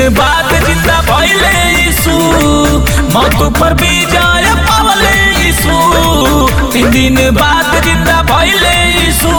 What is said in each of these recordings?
बाद जिंदा भइले यीशु मौत पर विजय पावले यीशु तीन दिन बाद जिंदा भइले यीशु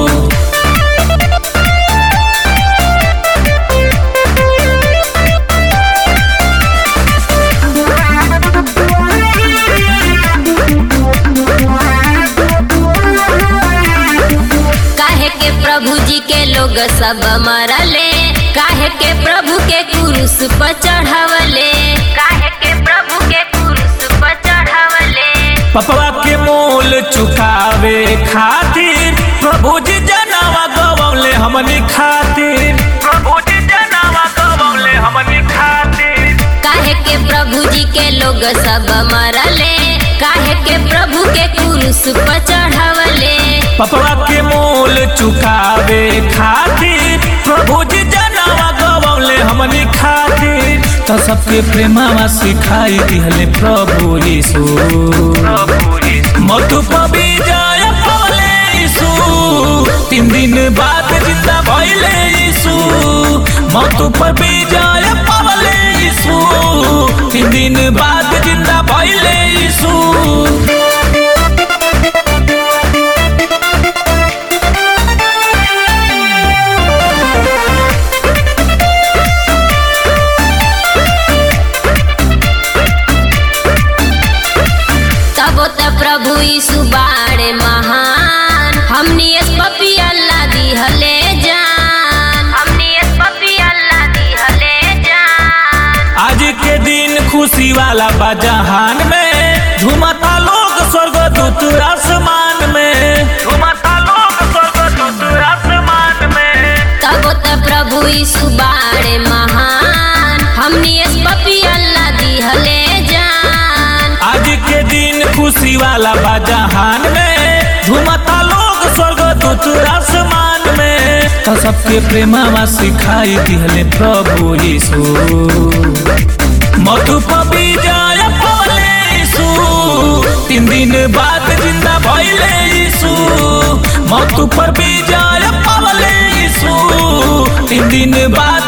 काहे के प्रभु जी के लोग सब मरले काहे के प्रभु के क्रूस पर चढ़ावले काहे के प्रभु के क्रूस पर चढ़ावले पपवा के मोल चुकावे खातिर प्रभु जी जनावा गवले हमनी खातिर प्रभु जी जनावा गवले हमनी खातिर काहे के प्रभु जी के लोग सब मरले काहे के प्रभु के क्रूस पर चढ़ावले पपवा के मोल चुकावे खातिर प्रभु जी जनावा गवले हमनी खातिर तो सबके प्रेमावा सिखाई दिहले प्रभु यीशु मधु पबी जय पवले यीशु तीन दिन बाद जिंदा भइले यीशु मधु पर विजय पवले यीशु तीन दिन बाद जिंदा भइले यीशु तब त प्रभु यीशु बाड़े महान हमनी इस पपी अल्लाह दिहले जान हमनी इस पपी अल्लाह दिहले जान आज के दिन खुशी वाला बा जहान में झूमता लोग स्वर्गदूत आसमान में झूमता लोग स्वर्गदूत आसमान में तब त प्रभु यीशु बाड़े महान हमनी इस पपी अल्लाह दिहले जान आज के दिन खुशी वाला बा जहान में झूमता लोग स्वर्गदूत आसमान में तो सबके प्रेमावा सिखाई दिहले प्रभु यीशु मधु पबी जय पवले यीशु तीन दिन बाद जिंदा भइले यीशु मधु पर विजय पवले यीशु तीन दिन बाद